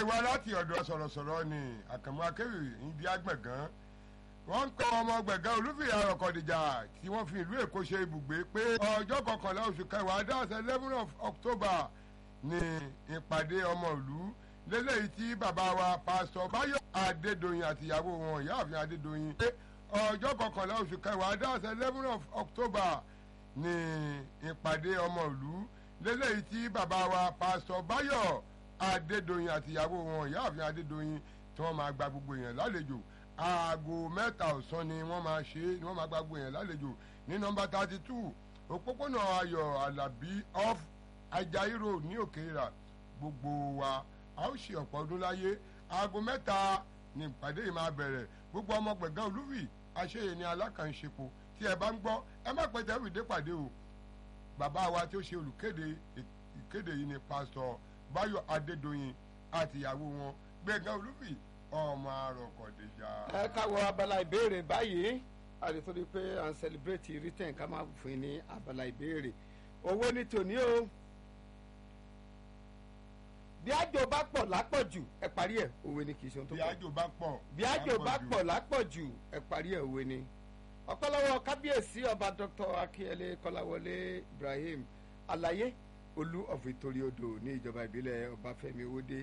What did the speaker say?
eléyìí wá láti ọ̀dọ̀ sọ̀rọ̀sọ̀rọ̀ ni àkànmú akéwì ìdí àgbẹ̀gán wọ́n ń kọ́ ọmọ gbẹ̀gán olúfìyà ọ̀kọ̀dìjà tí wọ́n fi ìlú èkó ṣe ibùgbé pé ọjọ́ kọkànlá oṣù kẹwàá dáhùn eleven of october ní ìpàdé ọmọ ìlú lélẹ́yìí tí bàbá wa pásítọ̀ báyọ̀ adédọ̀yìn àtìyàwó wọn ìyáàfin adédọ̀yìn pé ọjọ́ kọkànlá oṣù kẹwàá dáhùn eleven of october ní ìpàdé ọmọ ìlú lélẹ́yìí tí bàbá wa pásítọ̀ báyọ̀ adédọ̀yìn àtìyàwó wọn ìyáàfin adédọ̀yìn tí wọ́n máa gba gbogbo èèyàn lálejò aago mẹ́ta ọ̀sán ni wọ́n máa ṣe ni wọ́n máa gba gbogbo èèyàn lálejò ní nọmba thirty two òpópónà ayọ̀ alábí off ajayi road ní òkèèrà gbogbo wa a ó ṣe ọ̀pọ̀ ọdún láyé aago mẹ́ta ni ìpàdé yìí máa bẹ̀rẹ̀ gbogbo ọmọ gbẹ̀gán olúfì àṣeyẹ ní alákànṣepo tí ẹ bá ń gbọ́ ẹ má pẹ́ tẹ́wì dé pàdé o bàbá wa tí ó ṣe olùkéde ìkéde yìí ni pásítọ̀ báyọ̀ adédọ̀yìn àtìyàwó wọn gbẹ̀gán olúfì ọmọ àròkọ̀déjà. ẹ káwọ abala ìbéèrè báyìí àdìsórí pé à ń sẹlẹbírẹ́tì rìtẹ̀n ká máa fún ní abala ìbéèrè owó ní tòní o bí àjò bá pọ̀ lápọ̀jù ẹ parí ẹ̀ òwe ni kì í ṣe ohun tó bí pọ̀ àjò bá pọ̀ bí àjò bá pọ̀ lápọ̀jù ẹ parí ẹ̀ òwe ni ọ̀pọ̀lọpọ̀ kábíyèsí ọba dr akínyẹlé kọ́láwọlé ibrahim alaye olú of ìtòrí odò ní ìjọba ìbílẹ̀ ọbáfẹ́mi owóde